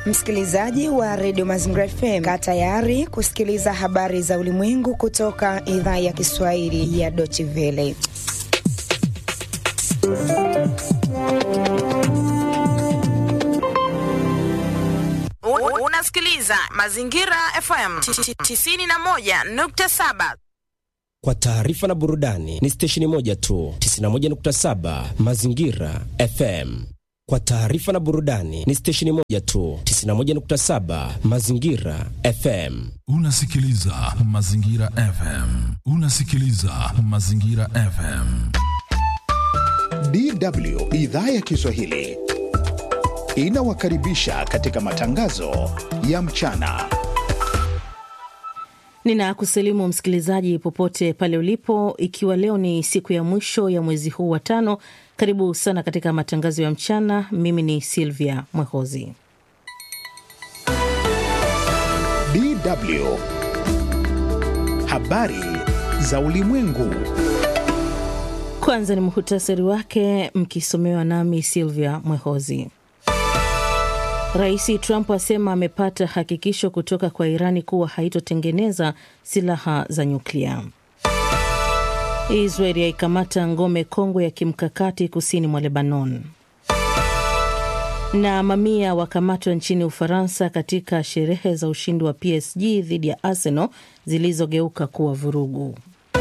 Msikilizaji wa redio Mazingira FM, kaa tayari kusikiliza habari za ulimwengu kutoka idhaa ya Kiswahili ya Deutsche Welle. Unasikiliza Mazingira FM 91.7. Kwa taarifa na burudani ni stesheni moja tu, 91.7 Mazingira FM. Kwa taarifa na burudani ni stesheni moja tu, 91.7 Mazingira FM. Unasikiliza Mazingira FM. Unasikiliza Mazingira FM. DW idhaa ya Kiswahili inawakaribisha katika matangazo ya mchana. Ninakusalimu msikilizaji popote pale ulipo, ikiwa leo ni siku ya mwisho ya mwezi huu wa tano. Karibu sana katika matangazo ya mchana. Mimi ni Silvia Mwehozi. DW habari za ulimwengu. Kwanza ni muhutasari wake, mkisomewa nami Silvia Mwehozi. Rais Trump asema amepata hakikisho kutoka kwa Irani kuwa haitotengeneza silaha za nyuklia. Israeli yaikamata ngome kongwe ya kimkakati kusini mwa Lebanon. Na mamia wakamatwa nchini Ufaransa katika sherehe za ushindi wa PSG dhidi ya Arsenal zilizogeuka kuwa vurugu.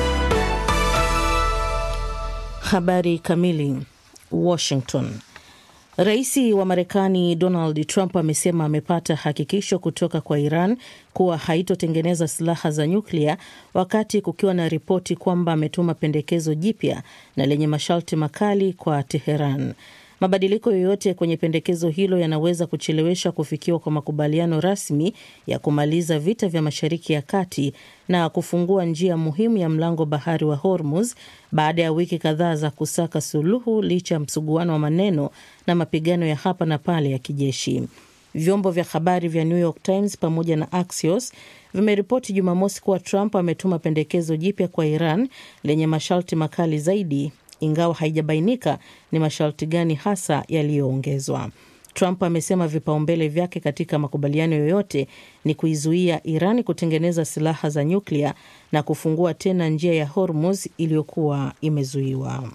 Habari kamili. Washington. Rais wa Marekani Donald Trump amesema amepata hakikisho kutoka kwa Iran kuwa haitotengeneza silaha za nyuklia, wakati kukiwa na ripoti kwamba ametuma pendekezo jipya na lenye masharti makali kwa Teheran. Mabadiliko yoyote kwenye pendekezo hilo yanaweza kuchelewesha kufikiwa kwa makubaliano rasmi ya kumaliza vita vya Mashariki ya Kati na kufungua njia muhimu ya mlango bahari wa Hormuz baada ya wiki kadhaa za kusaka suluhu licha ya msuguano wa maneno na mapigano ya hapa na pale ya kijeshi. Vyombo vya habari vya New York Times pamoja na Axios vimeripoti Jumamosi kuwa Trump ametuma pendekezo jipya kwa Iran lenye masharti makali zaidi ingawa haijabainika ni masharti gani hasa yaliyoongezwa. Trump amesema vipaumbele vyake katika makubaliano yoyote ni kuizuia Irani kutengeneza silaha za nyuklia na kufungua tena njia ya Hormuz iliyokuwa imezuiwa.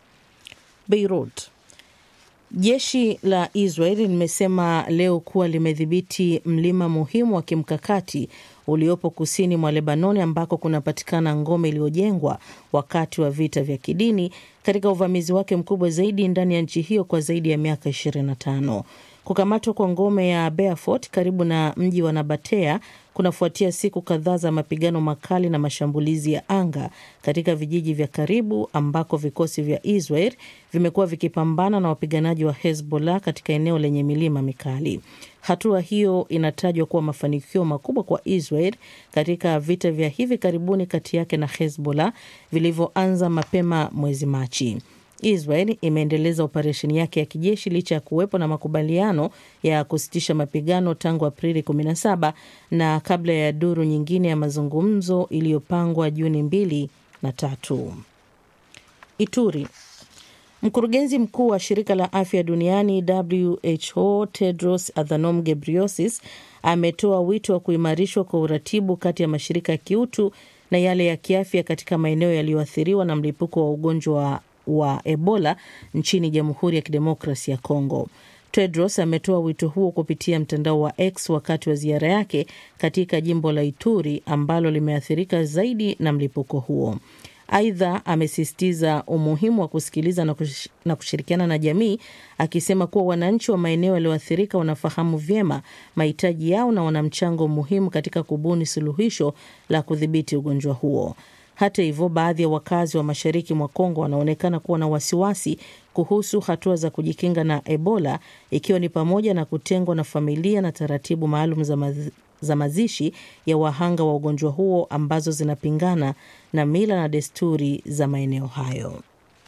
Beirut. Jeshi la Israel limesema leo kuwa limedhibiti mlima muhimu wa kimkakati uliopo kusini mwa Lebanoni ambako kunapatikana ngome iliyojengwa wakati wa vita vya kidini katika uvamizi wake mkubwa zaidi ndani ya nchi hiyo kwa zaidi ya miaka 25. Kukamatwa kwa ngome ya Beaufort karibu na mji wa Nabatea kunafuatia siku kadhaa za mapigano makali na mashambulizi ya anga katika vijiji vya karibu ambako vikosi vya Israel vimekuwa vikipambana na wapiganaji wa Hezbollah katika eneo lenye milima mikali. Hatua hiyo inatajwa kuwa mafanikio makubwa kwa Israel katika vita vya hivi karibuni kati yake na Hezbollah vilivyoanza mapema mwezi Machi. Israel imeendeleza operesheni yake ya kijeshi licha ya kuwepo na makubaliano ya kusitisha mapigano tangu Aprili 17 na kabla ya duru nyingine ya mazungumzo iliyopangwa Juni mbili na tatu. Ituri. Mkurugenzi mkuu wa shirika la afya duniani WHO Tedros Adhanom Ghebreyesus ametoa wito wa kuimarishwa kwa uratibu kati ya mashirika ya kiutu na yale ya kiafya katika maeneo yaliyoathiriwa na mlipuko wa ugonjwa wa Ebola nchini Jamhuri ya Kidemokrasi ya Kongo. Tedros ametoa wito huo kupitia mtandao wa X wakati wa ziara yake katika jimbo la Ituri ambalo limeathirika zaidi na mlipuko huo. Aidha, amesisitiza umuhimu wa kusikiliza na, kush, na kushirikiana na jamii akisema kuwa wananchi wa maeneo yaliyoathirika wanafahamu vyema mahitaji yao na wana mchango muhimu katika kubuni suluhisho la kudhibiti ugonjwa huo. Hata hivyo, baadhi ya wakazi wa mashariki mwa Kongo wanaonekana kuwa na wasiwasi kuhusu hatua za kujikinga na Ebola, ikiwa ni pamoja na kutengwa na familia na taratibu maalum za, maz za mazishi ya wahanga wa ugonjwa huo ambazo zinapingana na mila na desturi za maeneo hayo.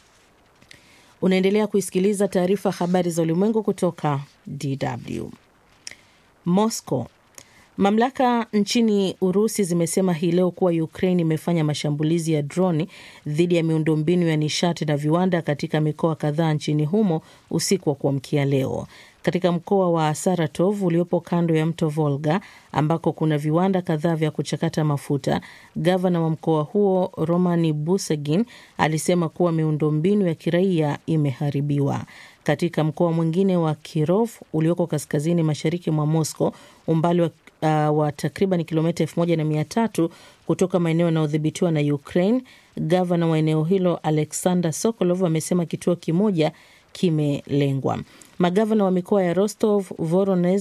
Unaendelea kuisikiliza taarifa habari za ulimwengu kutoka DW. Moscow. Mamlaka nchini Urusi zimesema hii leo kuwa Ukraine imefanya mashambulizi ya droni dhidi ya miundombinu ya nishati na viwanda katika mikoa kadhaa nchini humo usiku wa kuamkia leo. katika mkoa wa Saratov uliopo kando ya mto Volga ambako kuna viwanda kadhaa vya kuchakata mafuta. Gavana wa mkoa huo Romani Busegin alisema kuwa miundombinu ya kiraia imeharibiwa. Katika mkoa mwingine wa Kirov ulioko kaskazini mashariki mwa Moscow, umbali wa, uh, wa takriban kilomita elfu moja na mia tatu kutoka maeneo yanayodhibitiwa na Ukraine, gavana wa eneo hilo Alexander Sokolov amesema kituo kimoja kimelengwa. Magavana wa mikoa ya Rostov, Voronezh